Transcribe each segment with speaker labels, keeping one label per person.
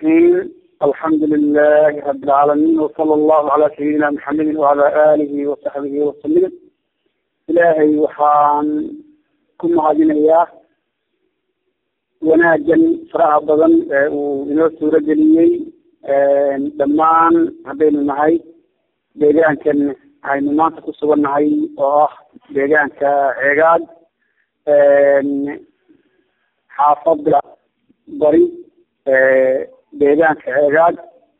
Speaker 1: الرحيم الحمد لله رب العالمين وصلى الله على سيدنا محمد وعلى آله وصحبه وسلم إلهي وحان كنا عادينياه wanaagan faraha badan ee uu inoo suuro geliyey dhammaan haddaynu nahay deegaankan aynu maanta ku sugan nahay oo ah deegaanka ceegaad xaafada bari deegaanka ceegaad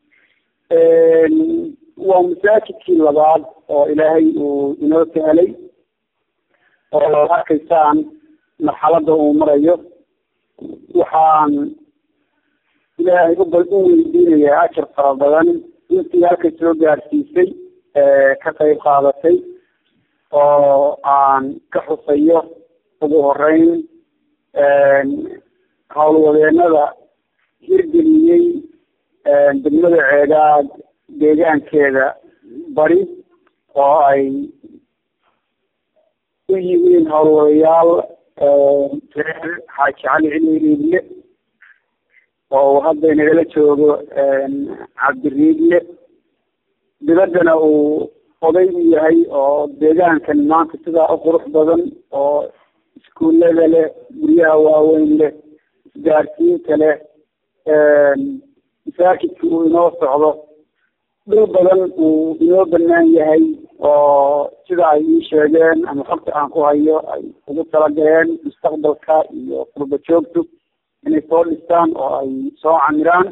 Speaker 1: waa masaajidkii labaad oo ilaahay uu inoo sahelay oo arkaysaan marxalada uu marayo waxaan ilaahay u u weydiinayaa ajar fara badan intii halka soo gaarsiisay ka qayb qaadatay oo aan ka xusayo ugu horeyn howlwadeenada hirgeliyey degmada ceegaad deegaankeeda bari oo ay u yihiin howlwadayaal reer xaaji cali cili riidle oo hadda nagala joogo cabdiriidle dibaddana uu oday u yahay oo deegaankan maanta sidaa u qurux badan oo iskuullada leh guryaha waaweyn leh isgaarsiinta leh masaajidka uu inoo socdo dhul badan uu inoo banaan yahay oo sida ay ii sheegeen ama xogta aan ku hayo ay ugu talagaleen mustaqbalka iyo qurba joogtu inay soo dhistaan oo ay soo camiraan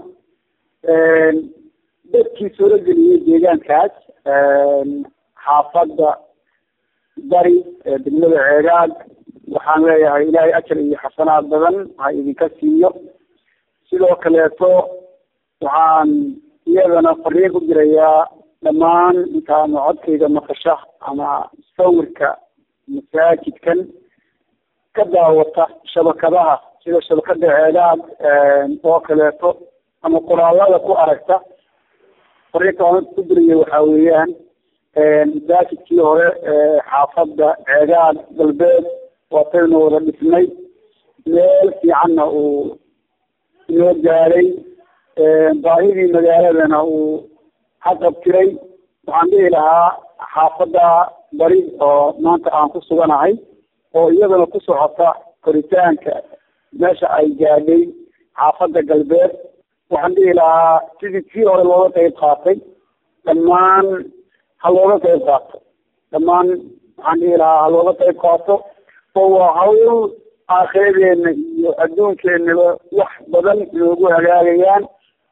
Speaker 1: dadkii suuro geliyey deegaankaas xaafadda bari ee degmada ceegaad waxaan leeyahay ilaahay ajar iyo xasanaad badan ha idinka siiyo sidoo kaleeto waxaan iyadana fariin ku dirayaa dhammaan intaanu codkayga maqasha ama sawirka masaajidkan ka daawata shabakadaha sida shabakada ceegaad oo kaleeto ama qoraalada ku aragta fariinta aan ku diraya waxaa weeyaan masaajidkii hore xaafadda ceegaad galbeed waataynu wada dhisnay meel fiicanna uu inoo gaaday baahidii magaaladana uu haqabtiray waxaan dhihi lahaa xaafadda bari oo maanta aan ku suganahay oo iyadana ku socota koritaanka meesha ay gaadhay xaafadda galbeed waxaan dhihi lahaa sidii kii hore looga qayb qaatay dhammaan ha looga qayb qaato dhammaan waxaan dhihi lahaa ha looga qayb qaato oo waa hawl aakhiradeenna iyo adduunkeenaba wax badan inoogu hagaagayaan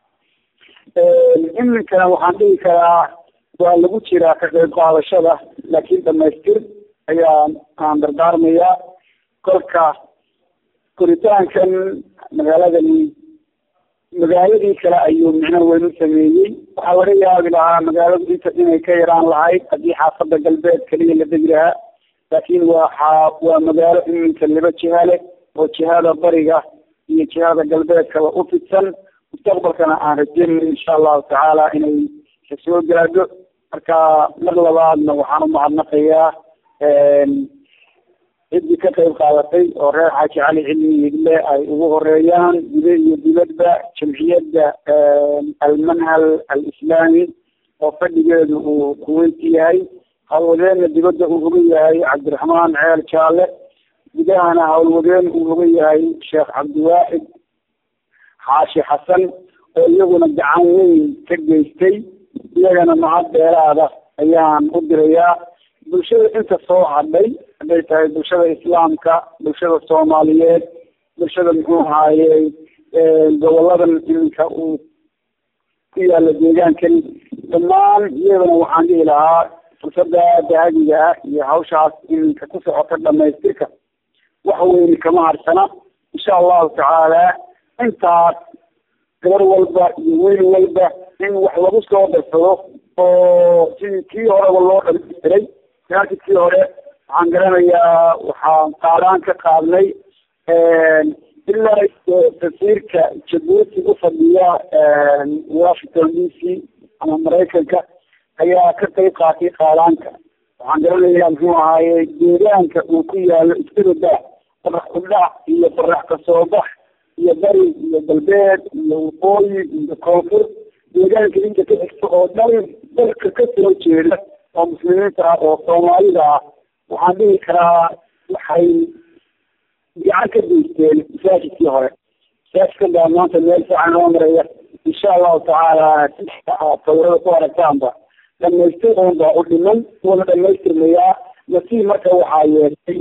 Speaker 1: iminkana waxaan dhihi karaa waa lagu jiraa ka qayb qaadashada laakiin dhamaystir ayaa aan dardaarmayaa kolka koritaankan magaaladani magaaladii kale ayuu micno weyn u sameeyey waxaa laga yaabi lahaa magaaladu inta inay ka yaraan lahayd haddii xaafadda galbeed keliya la degi lahaa laakiin waa xaa waa magaalo iminka laba jiha leh oo jihada bariga iyo jihada galbeedkaba u fidsan mustaqbalkana aan rajeynayo insha allahu tacaala inay kasoo gaadho marka mar labaadna waxaan umahadnaqayaa ciddii ka qayb qaadatay oo reer xaaji cali cilmi hidle ay ugu horeeyaan gude iyo dibadba jamciyadda almanhal alislaami oo fadhigeedu uu kuweyti yahay howlwadeenna dibadda uu uga yahay cabdiraxmaan ceel jaalle gudahana howlwadeen uu uga yahay sheekh cabdiwaaxid xaashi xasan oo iyaguna gacan weyn ka geystay iyagana mahad dheeraada ayaan u dirayaa bulshada inta soo hadhay hadday tahay bulshada islaamka bulshada soomaaliyeed bulshada muxuu ahaayey goboladan iminka uu ku yaala deegaankan dhammaan iyadana waxaan dhihi lahaa fursada dahabiga ah iyo hawshaas iminka ku socota dhamaystirka wax weyni kama harsana insha allahu tacaala intaas gabar walba iyo wiil walba in wax lagu soo darsado oo sidii kii horeba loo dhamaystiray masaajidkii hore waxaan garanayaa waxaan qaadaan ka qaadnay ilaa tasiirka jabuuti ufadhiya washington d c ama maraykanka ayaa ka qayb qaatay qaadaanka waxaan garanayaa muxuu ahaaye deegaanka uu ku yaalo isbededa farax kudhac iyo farax kasoo bax iyo bari iyo galbeed iyo waqooyi iyo koonfur deegaanka inta ka xigta oo dhan dalka kasoo jeeda oo muslimiinta ah oo soomaalida ah waxaan dhihi karaa waxay gacan ka geysteen masaajidkii hore masaajidkan baa maanta meel fiican loo maraya insha allahu tacaala sawirada ku aragtaanba dhamaystir oon baa u dhiman wada dhamaystirmayaa nasiib marka waxaa yeeshay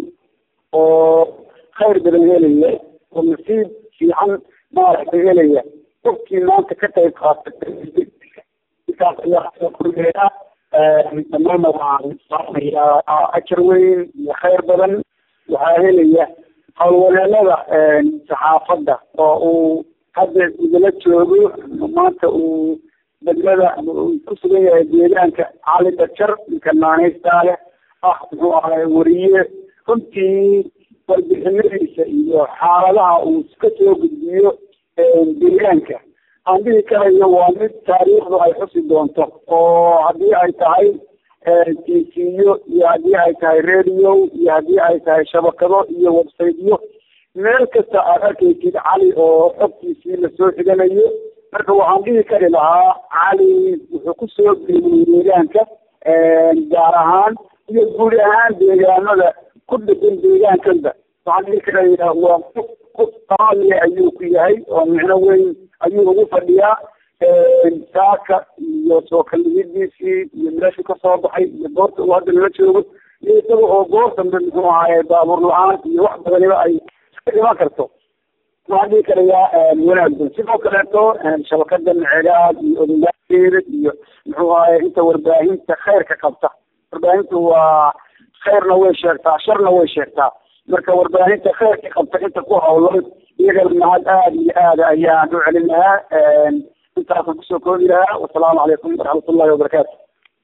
Speaker 1: oo khayr badan helaya oo nasiib fiican maaragtay helaya qofkii maanta ka qayb qaatay intaas ayaa korgeeda dhammaanna waxaan saamayaa ajar weyn iyo khayr badan waxaa helaya howlwareelada saxaafadda oo uu hadda idala joogo maanta uu degmada ku sugan yahay deegaanka cali dajar ninka naanaystaale ah muxuu ahay wariye runtii warbixinadiisa iyo xaaladaha uu ka soo gudbiyo deegaanka aan dhihi karayo waa mid taariikhdu ay xusi doonto oo haddii ay tahay tisiyo iyo haddii ay tahay radio iyo haddii ay tahay shabakado iyo websiteyo meel kasta aad arkaysid cali oo xogtiisii lasoo xiganayo marka waxaan dhihi kari lahaa cali wuxuu kusoo geeyey deegaanka gaar ahaan iyo guud ahaan deegaanada ku dhisan deegaankanba waxaan dhihi karayaa waa qof qof qaaliya ayuu ku yahay oo micno weyn ayuu ugu fadhiyaa saaka iyo soo kallihidiisii iyo meeshuu kasoo baxay iyo goorta uu hadda nala joogo iyo isaga oo goor dambe muxuu ahaye baabuur la-aan iyo wax badaniba ay iska iman karto waxaan dhihi karayaa wanaagsan sidoo kaleeto shabakada cegaad iyo odayaasheeda iyo muxuu ahaye inta warbaahinta khayrka qabta warbaahintu waa khayrna way sheegtaa sharna way sheegtaa marka warbaahinta khayrka qabta inta ku hawlan iyagana mahad aada iyo aada ayaan u celin lahaa intaasaan kusoo koobi lahaa wasalaamu calaykum waraxmat ullahi wabarakaatu